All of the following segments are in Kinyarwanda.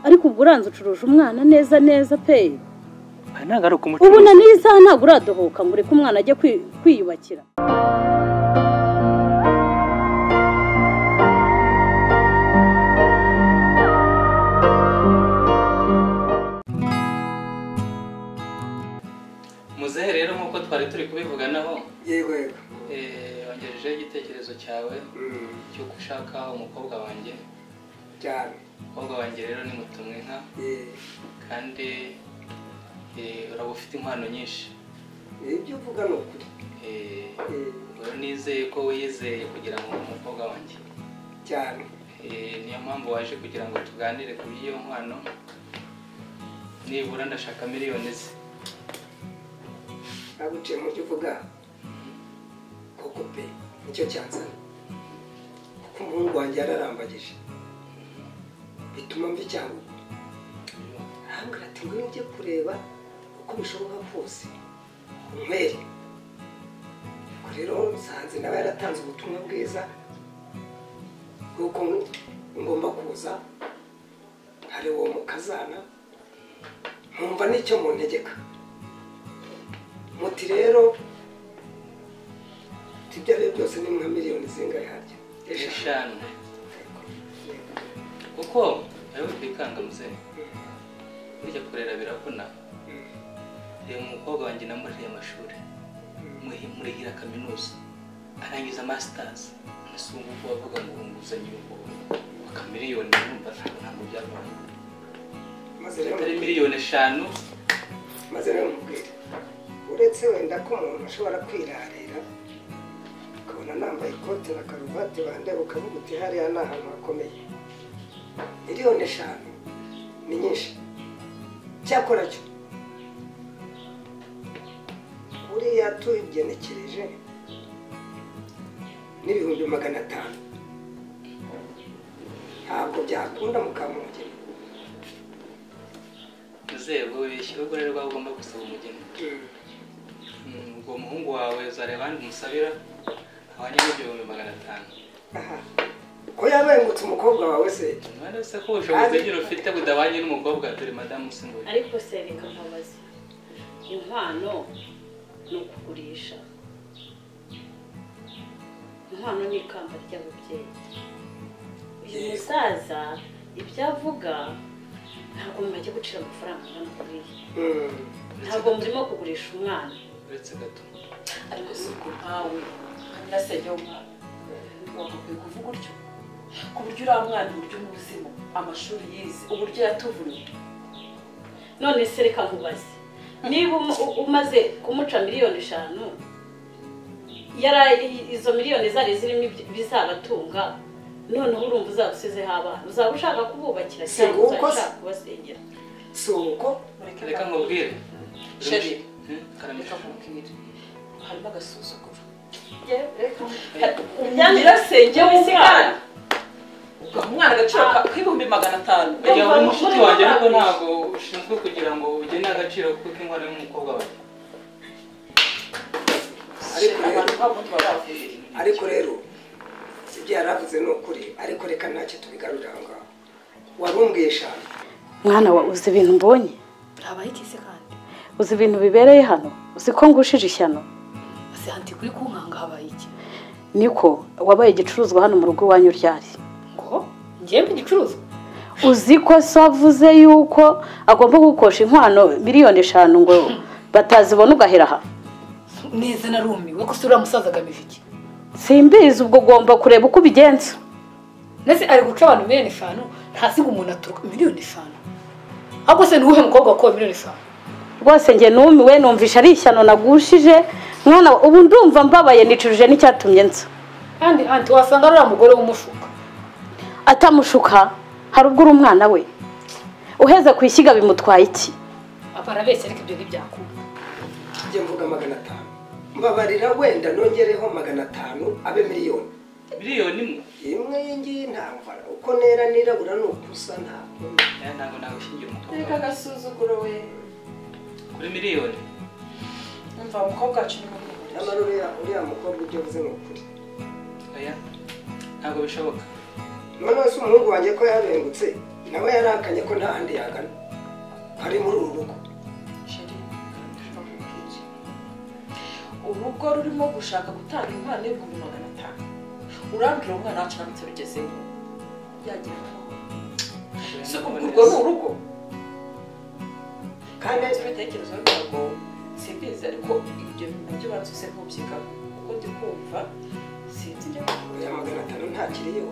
ariko ubwo uranze ucuruje umwana neza neza pe aha ntabwo ari ubu na ukumucuruza n'iyi saha ntabwo uradohoka ngo ureke umwana ajye kwi- kwiyubakira muzehe rero nk'uko twari turi kubivuganaho yego yego eh, wangejejeho igitekerezo cyawe Mm, cy'uko ushaka umukobwa wanjye cyane umukobwa wanjye rero ni mutumwinka Eh, kandi eh, uraba ufite impano nyinshi ibyo uvuga ni ukuri Eh, Eh, ubwo nizeye ko wiyizeye kugira ngo umukobwa wanjye cyane Eh, niyo mpamvu waje kugira ngo tuganire ku by'iyo nkwano nibura ndashaka miliyoni ze naguciye mu byo uvuga koko pe nicyo cyanzana kuko umuhungu wanjye yararambagije bituma mva icyangugu arambwira ati ngwino ujye kureba uko bishoboka kose umwere ubwo rero nsanze nawe yaratanze ubutumwa bwiza bw'uko ngomba kuza hari uwo mukazana nkumva n'icyo muntegeka muti rero ibyo ari byo byose ni nka miliyoni zingahe harya eshanu kuko wowe twikanga muzehe burya kurera biravuna reba umukobwa wanjye namuriheye amashuri muri- murihira kaminuza arangiza masitazi ese ubu ngubu bavuga ngo nguzanye waka miliyoni urumva ntabwo ntabwo byavamo maze rero atari miliyoni eshanu maze rero mubwire uretse wenda ko umuntu ashobora kwirarira ukabona nambaye ikote na karuvati bandeba ukavuga uti hariya ni ahantu hakomeye miliyoni eshanu ni nyinshi cyakora cyo buriya tugenekereje n'ibihumbi magana atanu ntabwo byakunda mukamugeni nzego wibeshye ubwo rero waba ugomba gusaba umugeni Mm, ubwo umuhungu wawe uzareba ahandi umusabira abanyamo igihumbi magana atanu aha ko yabengutse umukobwa wawe se none se ko ubushobozi ugira ufite budabanye n'umukobwa turi madamu usimbuye ariko se reka nkubaze inkwano ni ukugurisha inkwano ni ikamba ry'ababyeyi uyu musaza ibyo avuga ntabwo mumajya gucira amafaranga angana kuriya Mm. ntabwo murimo kugurisha umwana uretse gato ariko si ubwo nkawe nyirasenge w'umwana wagakwiye kuvuga utyo ku buryo uriya mwana uburyo umuzima amashuri yize uburyo yatuvunye none se reka nkubaze niba um- u- umaze kumuca miliyoni eshanu yari izo miliyoni zari zirimo ibyo- ibizabatunga noneho urumva uzaba usizeho abana uzaba ushaka kububakira Si cyangwa nguko uzaba se. ushaka kubasengera si uko reka nkubwire Sheri. Hmm? reka Karamisha. nkubwire harimo agasuzuguro nyirasenge w'umwana. ugaha umwana agaciro ka- k'ibihumbi magana atanu Ujya uba umushuti wanjye ariko ntabwo ushinzwe kugira ngo ugene agaciro kuko inkwano y'umukobwa wawe Ariko rero- abantu nk'abundi baba bavuze ariko rero ibyo yari avuze ni ukuri ariko reka ntacyo tubigarurira aho ngaho wari umbwiye eshanu mwana wa uzi ibintu mbonye urabaye ikisi kandi uzi ibintu bibereye hano uzi ko ngushije ishyano ese hanti kuri kunkanga habaye iki niko wabaye igicuruzwa hano mu rugo iwanyu ryari ngo ngembe igicuruzwa uzi ko se avuze yuko agomba gukosha inkwano miliyoni eshanu ngo batazibona ugahera aha neza narumiwe ko se uriya musaza agamije iki simbizi ubwo ugomba kureba uko ubigenza ndetse ari guca abantu miliyoni eshanu ntazi ngo umuntu aturuka miliyoni eshanu ahubwo se ni uwuhe mukobwa wakowe miliyoni eshanu rwose njye numiwe numvisha ari ishyano nagushije mwana wa- ubu ndumva mbabaye nicujije n'icyatumye nza kandi hanti wasanga uriya mugore w'umushuka atamushuka hari ubwo uri umwana we uheze ku ishyiga bimutwaye iki aba arabeshya ariko ibyo ntibyakunda njye mvuga magana atanu mbabarira wenda nongereho magana atanu abe miliyoni miliyoni imwe imwe yingiyi ntabwo uko nera nirabura ni ukusa ntabwo Eh, ntabwo nagushingira umukobwa reka wawe agasuzuguro we kuri miliyoni umva umukobwa wacu ni mukuru nyamara uriya uriya mukobwa ibyo avuze ni ukuri oya ntabwo bishoboka noneho se umuhungu wanjye ko yabengutse nawe yaranganye ko nta handi yagana ari muri uru rugo sheri ndababwira urugo rurimo gushaka gutanga impano y'ibihumbi magana atanu urambwira umwana wacu ntabwo turugezeho yagira ngo si urwo ni urugo kandi nzi ibitekerezo ntabwo simbizi ariko ibyo nabyo banza use nk'ubyigaho kuko ndi kumva sinzi ibyo ya magana atanu ntakiriho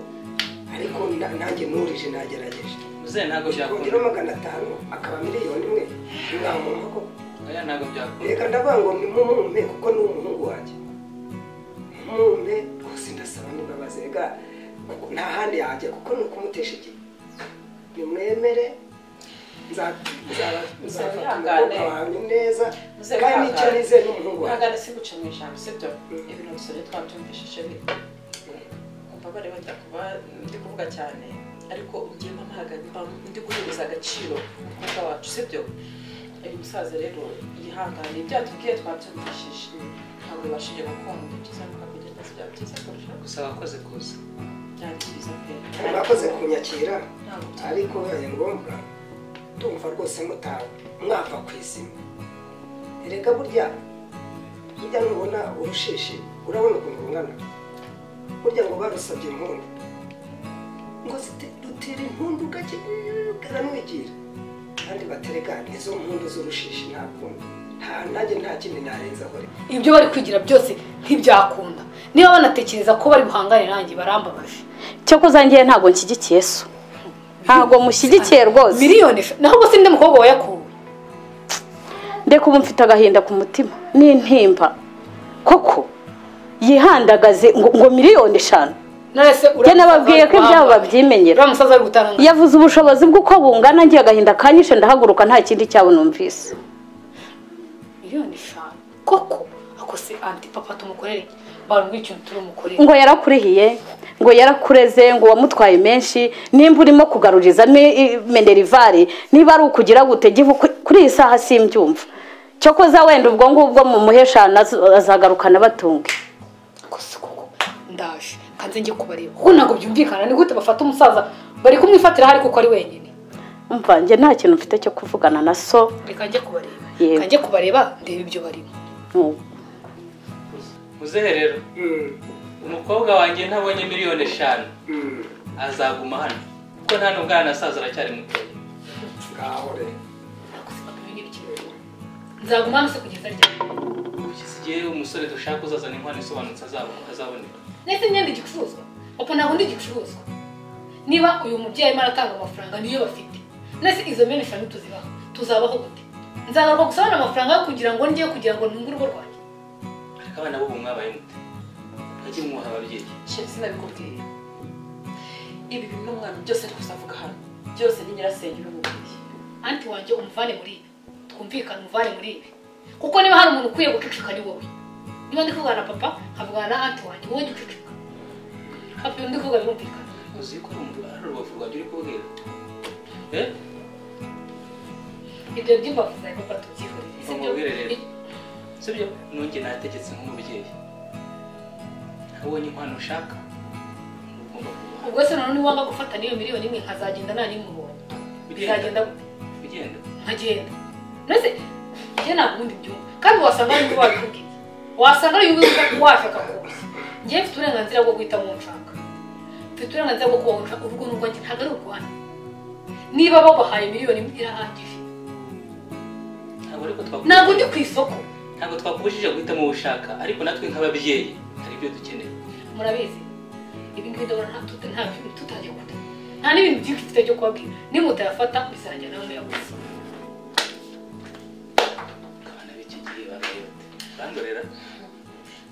ariko na- nanjye nurije nagerageje muzehe ntabwo kongera byakunda magana atanu akaba miliyoni imwe mwamuma ko oya ntabwo byakunda reka ndavuga ngo mumume kuko ni umuhungu wanjye mumume rwose ndasaba n'imbabazi reka kuko nta handi yajya kuko ni ukumutesha igihe nimwemere nza- nza- nzafata Mwihangane. umwuka wanjye neza Muzehe, kandi nicyo mwihangane. nizeye n'umuhungu wanjye ntagana siguca mu ijambo sibyo ibintu dusore twabyumvishije mubabare bajya kuba ndi kuvuga cyane ariko ngewe ntago ndi guhereza agaciro umukobwa wacu sibyo uyu musaza rero yihangane ibyo yatubwiye twabyumvishije ntabwo bibashije gukunda byiza nuko kugenda bya byiza kurusha gusa wakoze kuza byangiriza pe mwakoze kunyakira ntabwo byari ariko bibaye ngombwa ndumva rwose mutawe mwava ku izima erega burya burya nubona urushishi urabona ukuntu rungana burya ngo barusabye impundu ngo zite- dutira impundu gake garanwigira kandi baterega izo mpundu z'urushishi nta kundi nta nanjye nta kindi narenzaho rero ibyo bari kwigira byose ntibyakunda niba banatekereza ko bari buhangane nanjye barambabaje cyokoza ngewe ntabwo nshyigikiye so ntabwo mushyigikiye rwose miliyoni eshanu naho ubwo sinde mukobwa wayakuwe ndeka ubu mfite agahinda ku mutima n'intimba koko yihandagaze ngo ngo miliyoni eshanu narese njye nababwiye ko ibyabo babyimenyera uriya musaza ari gutanga yavuze ubushobozi bw'uko bungana ngiye agahinda kanyishe ndahaguruka nta kindi cyabo numvise miliyoni eshanu koko ako se anti papa tumukorere barumva ikintu turi bumukorere ngo yarakurihiye ngo yarakureze ngo wamutwaye menshi nimba urimo kugaruriza menerivari niba ari ukugira gute gihe kuri iyi saha simbyumva cyokoza wenda ubwo ngubwo mu muheshana azagarukana batunge kose koko ndaje kanze njye kubareba kuko ntabwo byumvikana ni gute bafata umusaza bari kumwifatira hari kuko ari wenyine mvange nta kintu mfite cyo kuvugana na so reka njye kubareba Yego. reka njye kubareba ndebe ibyo barimo n'ubu muzehe rero umukobwa wanjye ntabonye miliyoni eshanu azaguma hano kuko nta nubwo anasaza aracyari mutoya ngaho rero nzaguma hano se kugeza ryari kugeza igihe umusore dushaka uzazana inkwano isobanutse azab- azaboneka ndetse imyenda igicuruzwa opa ntabwo ndi igicuruzwa niba uyu mubyeyi arimo aratanga amafaranga niyo bafite ndetse izo myenda eshanu tuzibaho tuzabaho gute nzagaruka gusa abona amafaranga kugira ngo njye kugira ngo ntunge urugo rwanjye ariko abana b'ubu mwabaye mute bajye mwuha ababyeyi sheri sinabikubwiye ibi bintu n'umwana byose ari kuzavuga hano byose ni nyirasenge ubimubwiye anti wanjye umuvane muri ibi twumvikane umuvane muri ibi kuko niba hari umuntu ukwiye guceceka ni wowe niba ndi kuvugana na papa nkavugana na anti wanjye wowe jya uceceka hafi undi kuvuga birumvikana uzi ko ari umu- ari urubavu rwanjye uri kubwira Eh? ibyo by'imbavu zawe papa tubyihorere si byo? Umubwire rero. sibyo nunge nategetse nk'umubyeyi ntabonye inkwano ushaka ntugomba kubaha ubwo se nanone wanga gufata n'iyo miliyoni imwe nkazagenda nta n'imubonye bizagenda ugenda gute? ugenda nkagenda ndetse njye ntabwo ubundi byumva kandi wasanga ari undi wabikubwiye wasanga ari undi washaka kuza njyewe mfite uburenganzira bwo guhitamo uwo nshaka mfite uburenganzira bwo kuba nshaka urugo n'urwo njye ntabwo ari urwanyu niba baguhaye miliyoni imwe irahagije ntabwo ariko twakubujije- ntabwo ndi ku isoko ntabwo twakubujije guhitamo uwo ushaka ariko natwe nk'ababyeyi hari ibyo dukeneye murabizi ibi ngibi ndabona nta tute- nta bintu tutajya kuta nta n'ibintu byinshi mfite byo kubabwira nimutayafata bizajya nawe muyaguze abana b'iki gihe bambaye bate bandorera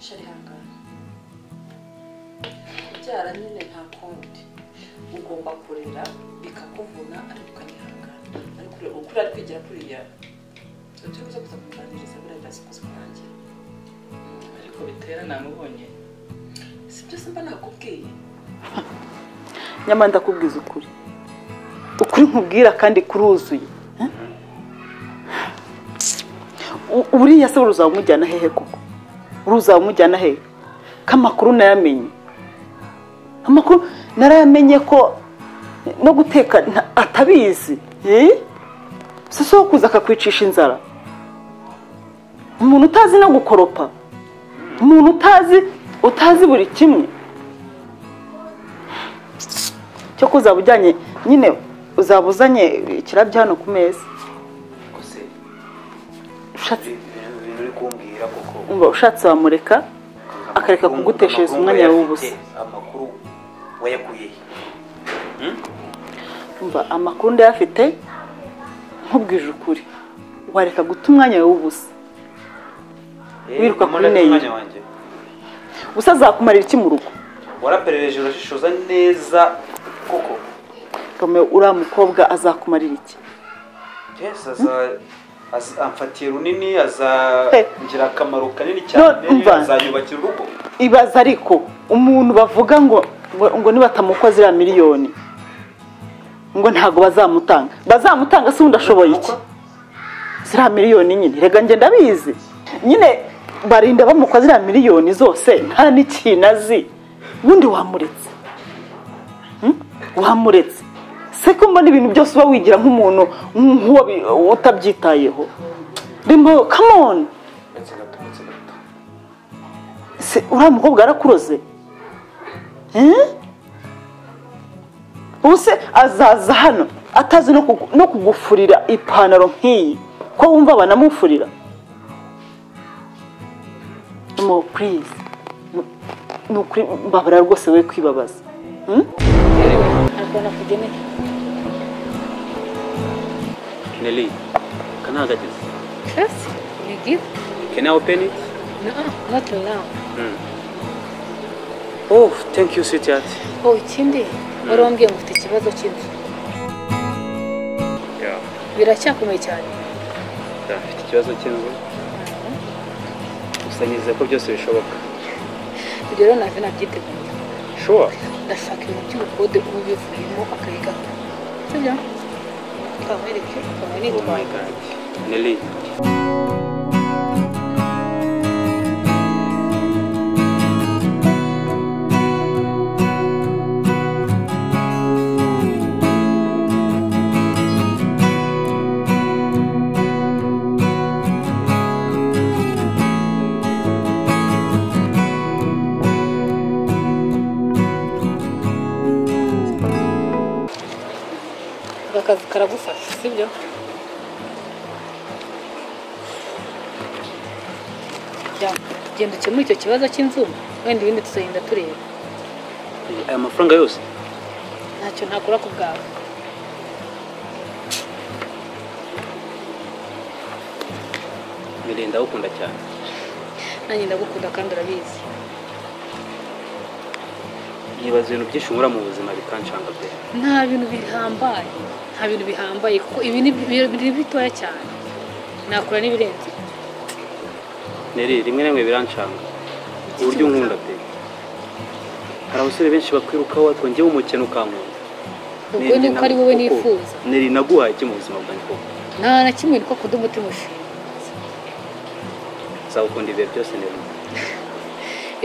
sheri hangana kubyara nyine nta kundi ugomba kurera bikakuvuna ariko ukanyihangana ariko ure- uko uri kwigira kuriya turi kuza kuza kuganiriza buriya byazi kuza kurangira ariko bitera namubonye si byose mba nakubwiye nyamara ndakubwiza ukuri ukuri nkubwira kandi kuruzuye Eh? U- buriya se ruzamujyana hehe koko ruzamujyana hehe ko amakuru nayamenye amakuru narayamenye ko no guteka nta- atabizi Eh? si so kuza akakwicisha inzara umuntu utazi no gukoropa umuntu utazi utazi buri kimwe cyo kuzaba ujyanye nyine uzaba uzanye ikirabyo hano ku meza gusa ushatse ibintu ibintu uri kumbwira koko umva ushatse wamureka akareka kuguteshereza umwanya w'ubusa amakuru wayakuye he umva amakuru ndayafite nkubwije ukuri wareka guta umwanya wawe w'ubusa Eh, Wiruka mama, kuri ndafite mail. umwanya wanjye. ubusa azakumarira iki mu rugo waraperereje urashishoza neza koko romeo uriya mukobwa azakumarira iki yes aza- aza- amfatiye runini Hey. azangira akamaro kanini cyane No, umva. azanyubakira urugo ibaza ariko umuntu bavuga ngo ngo, ngo nibatamukoze iriya miliyoni ngo ntabwo bazamutanga bazamutanga se ubundi ashoboye iki ziriya miliyoni nyine rega njye ndabizi nyine barinda bamukoze ziriya miliyoni zose nta n'ikintu azi ubundi wamuretse Hmm? wamuretse se ko mbona ibintu byose uba wigira nk'umuntu nk'uwo bi- utabyitayeho rimbo kamoni ndetse gato ndetse gato se uriya mukobwa yarakuroze Eh? ubu se azaza hano atazi no kugu- no kugufurira ipantaro nk'iyi ko wumva banamufurira mo purize ni ukuri mbabara rwose we kwibabaza Hmm? ntabwo nakugeneye keneli kanahagageze kasi ni gifu kena openi na noti nawu oh thank you sweetheart wowe ikindi wari wambwiye ngo ufite ikibazo cy'inzu yeah biracyakomeye cyane afite ikibazo cy'inzu gusa nizeye ko byose bishoboka ibyo rero ntabwo nabyiteguye sure ndashaka ibintu by'ubukode uba ubivuyemo akayigaho sibyo twamwereke oh my twamwereke god nelly aka kazi karagufasha sibyo Jya- genda ukemure icyo kibazo cy'inzu wenda ibindi tuzagenda tureba aya mafaranga yose ntacyo ntakora ku bwawe nelly ndagukunda cyane nanjye ndagukunda kandi urabizi nibaza ibintu byinshi nkora mu buzima bikancanga pe nta bintu bihambaye nta bintu bihambaye kuko ibi ni bi- biri bitoya cyane nakora n'ibirenze Neri rimwe na rimwe birancanga uburyo unkunda pe hari abasore benshi bakwirukaho ariko njyewe umukene ukankunda ubwo ni uko ari wowe nifuza neri naguhaye iki mu buzima bwanjye koko nta na kimwe niko kudumutima ushinga nzagukunda ibihe byose neri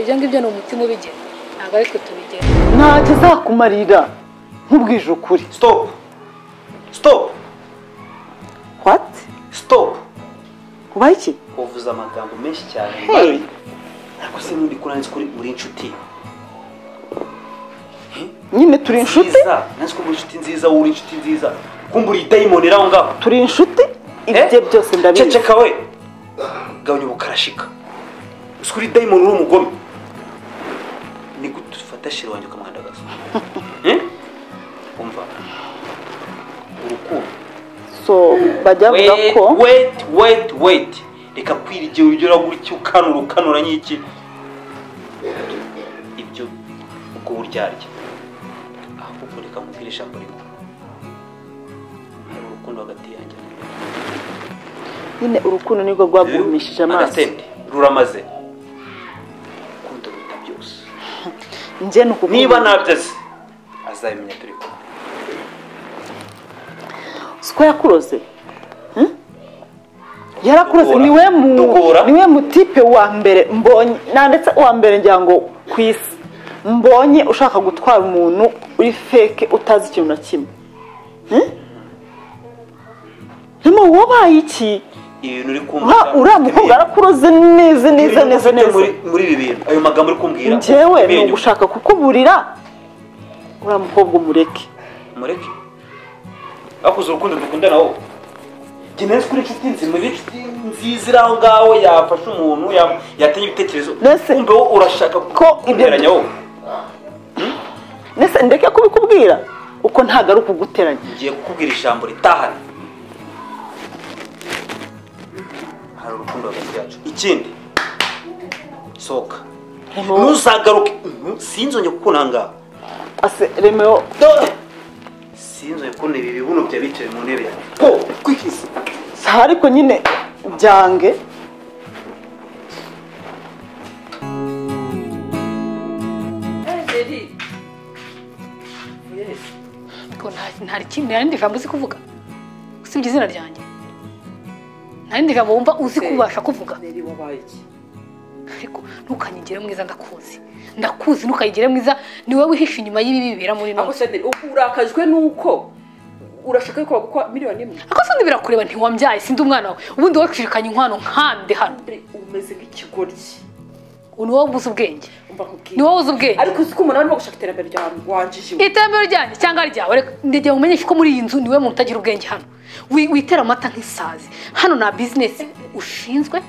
ibyo ngibyo ni umutima ubigena ntabwo ariko tubigena ntacyo azakumarira nkubwije ukuri stop stop wati stop ubaye iki uvuze amagambo menshi cyane Hey. ariko se n'undi kuranzi kuri uri inshuti nyine turi inshuti nziza nanzi ko uri inshuti nziza wowe uri inshuti nziza kumbe uri dayimoni iri aho ngaho turi inshuti Eh? ibyo byose ndabizi ceceka we gabanya ubukarashika uzi ko uri dayimoni uri umugome ni gute ufata shira wanjye ukamwandagaza Eh? umva urukundo so bajya bavuga Wait, ko wait wait wait reka kwirigera urugero gutya ukanura ukanura nk'iki ibyo ubwo uryarya ahubwo reka mubwire ijambo rimwe hari urukundo hagati yanjye na wowe. nyine urukundo nirwo rwagumishije amaso agasente ruramaze ukunda ruta byose njye ni ukukunda. niba nabyaze azabimenya turi kumwe si ko yakuroze Hmm? yarakuroze Dukura. niwe mu Dukura. niwe mutipe wa mbere mbonye na ndetse uwa mbere ngira ngo ku isi mbonye ushaka gutwara umuntu uri uri feke utazi ikintu na kimwe Hmm? rimo wabaye iki ibintu uri Ura- uriya mukobwa arakuroze neza neza Ibintu neza ufite neza muri- muri ibi bintu ayo magambo uri kumbwira njyewe ni umenyuka. ugushaka kukuburira uriya mukobwa umureke mureke bakoze urukundo dukundana wowe njye nari kuri inshuti nzima iri inshuti nziza iri aho ngaho yafasha umuntu ya- yatanya ibitekerezo Mbese- kumbe wowe urashaka Ko ibyo- kumberanya wowe ndetse ndeke kubikubwira uko ntabwo ari ukuguteranya ngiye kukubwira ijambo ritahana hari urukundo hagati yacu ikindi sohoka ntuzagaruke Mhm, sinzongeye kukubona aha ngaha ase remewo sinzongeye kubona ibi bibuno bya bicaye mu ntebe yanjye po kwikisa si ariko nyine byange Ngo nta- nta rikindi nta rindi jambo uzi kuvuga usibye izina ryanjye nta rindi jambo wumva uzi kubasha kuvuga neri wabaye iki ariko ntukanyigire mwiza ndakuzi ndakuzi ntukayigire mwiza ni wowe wihishe inyuma y'ibi bibera muri ahubwo none se neri ubu urakajwe n'uko urashaka yuko bagukwa miliyoni imwe ariko sindi birakureba ntiwambyaye sindi umwana wawe ubundi wacirikanye inkwano nkande hano Mbere, umeze nk'ikigoryi ubu ni wowe ubuze ubwenge umva ni nkubwira wowe uzi ubwenge ariko uzi ko umuntu arimo gushaka iterambere ryawe wanjije iterambere ryanjye cyangwa ryawe reka ndegera umenyeshe ko muri iyi nzu niwe muntu utagira ubwenge hano Wi- witera amata nk'isazi hano nta bizinesi ushinzwe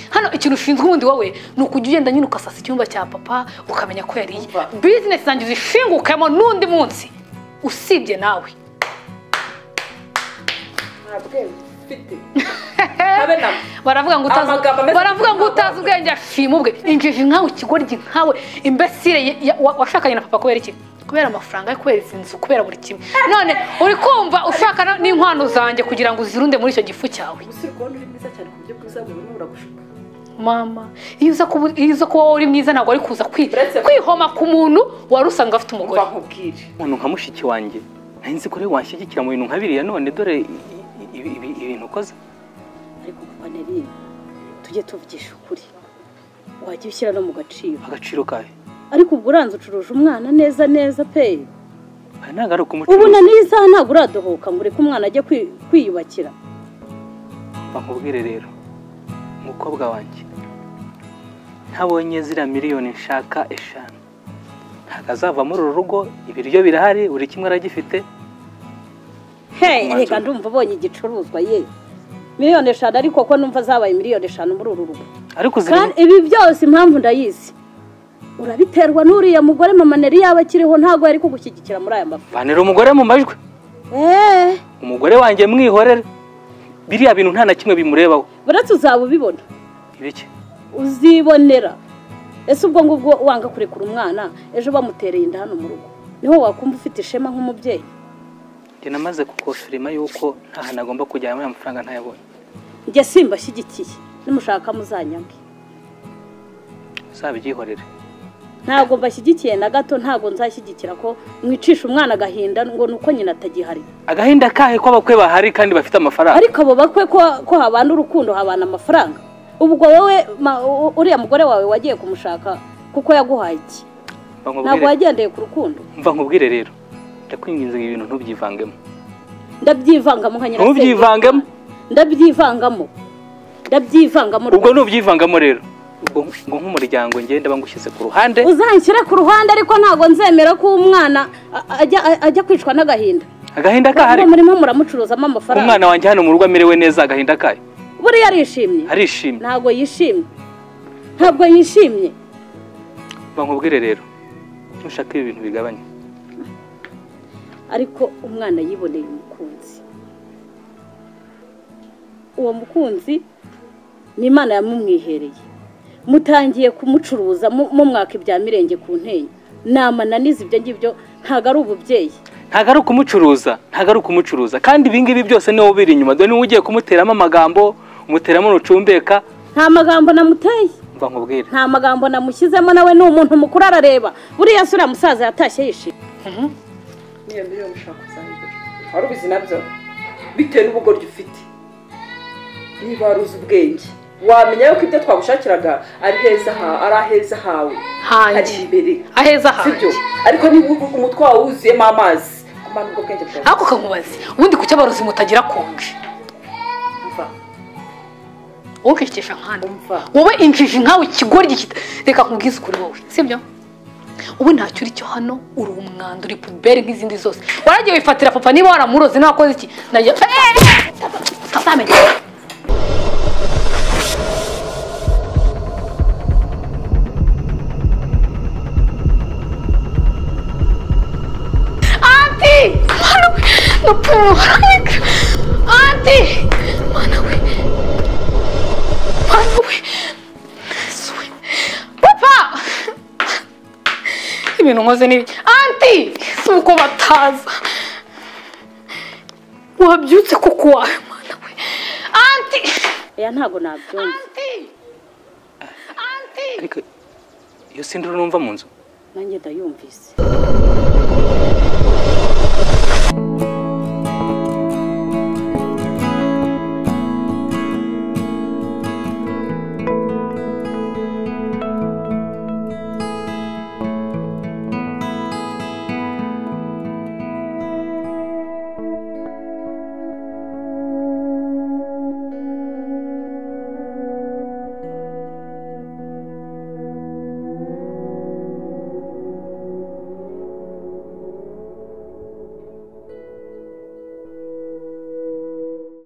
hano ikintu ushinzwe ubundi wowe ni ukujya ugenda nyine ugasasa icyumba cya papa ukamenya ko yariye Umva. bizinesi zanjye zishingukemo n'undi munsi usibye nawe nta bwenge ufite habe na baravuga ngo utazi Amagambo ameze baravuga ngo nk'amagambo. utazi ubwenge ashima ubwe injiji nkawe ikigoryi nkawe imbesire ye- ya- wa- washakanye na papa kubera iki kubera amafaranga ye kubera izi nzu kubera buri kimwe none uri kumva ushaka na- n'inkwano zanjye kugira ngo uzirunde muri icyo gifu cyawe umusore kubona uri mwiza cyane ku buryo bwiza buri umwe buragushuka mama iyo uza kuba iyo uza kuba wowe uri mwiza ntabwo wari kuza kwi- Uretse- kwihoma ku muntu wari usanga afite umugore umva nkubwire umuntu nka mushiki wanjye nari nzi ko rero wanshyigikira mu bintu nka biriya none dore i- i- ibi- ibintu ukoze ariko kuba nari tujye tuvugisha ukuri wajya ushyira no mu gaciro agaciro kawe ariko ubwo uranze ucuruje umwana neza neza pe aha ntabwo ari ubu na ukumucuruza n'iyi saha ntabwo uradohoka ngo ureke umwana ajye kwi- kwiyubakira bakubwire rero umukobwa wanjye ntabonye ziriya miliyoni nshaka eshanu ntabwo azava muri uru rugo ibiryo birahari buri kimwe aragifite Hey, Umwanzuro. reka ndumva ubonye igicuruzwa ye miliyoni eshanu ariko ko numva zabaye miliyoni eshanu muri uru rugo ariko ziri kandi ibi byose impamvu ndayizi urabiterwa n'uriya mugore mama nari yaba akiriho ntabwo yari kugushyigikira muri aya mafi vanira umugore mu majwi eee umugore wanjye mwihorere biriya bintu nta na kimwe bimurebaho buretse uzaba ubibona ibiki uzibonera ese ubwo ngubwo wanga kurekura umwana ejo bamutereye inda hano mu rugo niho wakumva ufite ishema nk'umubyeyi njye namaze kukosorima yuko nta hantu agomba kujyana muri amafaranga ntayabonye njye simbashyigikiye nimushaka muzanyage uzabyihorere ntabwo mbashyigikiye na gato ntabwo nzashyigikira ko mwicisha umwana agahinda ngo ni uko nyina atagihari agahinda kahe ko abakwe bahari kandi bafite amafaranga ariko abo bakwe ko ko habana urukundo habana amafaranga ubwo wowe ma- u- uriya mugore wawe wagiye kumushaka kuko yaguhaye iki Mva ntabwo nkubwire- wagendeye ku rukundo mva nkubwire rero ndakwinginze ibi bintu ntubyivangemo ndabyivangamo nka nyirasenge Ntubyivangemo. ndabyivangamo ndabyivangamo ubwo ntubyivangamo rero ubwo ngo nk'umuryango njye ndaba ngushyize ku ruhande uzanshyire ku ruhande ariko ntabwo nzemera ko umwana a- ajya- a- ajya kwicwa n'agahinda agahinda kahari Uwo murimo muramucuruzamo amafaranga umwana wanjye hano mu rugo amerewe neza agahinda kahe buriya arishimye arishimye ntabwo yishimye ntabwo yishimye mva nkubwire rero ntushake ibi bintu bigabanye ariko umwana yiboneye umukunzi uwo mukunzi ni imana yamumwihereye mutangiye kumucuruza mu- mumwaka ibya mirenge ku ntenyo namananiza ibyo ngibyo ntabwo ari ububyeyi ntabwo ari ukumucuruza ntabwo ari ukumucuruza kandi ibi ngibi byose niwe ubiri inyuma dore niwe ugiye kumuteramo amagambo umuteramo nucumbeka nta magambo namuteye mva nkubwire nta magambo namushyizemo nawe ni umuntu mukuru arareba buriya se uriya musaza yatashye yishimye n'iyo miliyoni ushaka kuzayigura wari ubizi nabyo bitewe n'ubugoryi ufite niba wari uzi ubwenge wamenya yuko ibyo twagushakiraga ari heza ha- ari aheza hawe ari hanjye imbere aheza hanjye sibyo ariko niba u- umutwe wawe wuzuyemo amazi amana ubwo bwenge bwawe ariko kamubaze ubundi kuki abarozi mutagira konji mva ukishikisha nkandi umva wowe injiji nkawe ikigori gikita reka nkubwize ukuri wowe sibyo ubu ntacyo uri cyo hano uri umwanda uri puberi nk'izindi zose waragiye wifatira papa niba waramuroze ntakoze iki nagiye ntazamenya anti mwana we ndapfuba anti mwana we mwana we Yesuwe. papa ibintu nkoze ni anti si uko bataza wabyutse kuko wawe mwana we anti oya ntabwo nabyumva anti anti ariko iyo sinduru numva mu nzu nanjye ndayumvise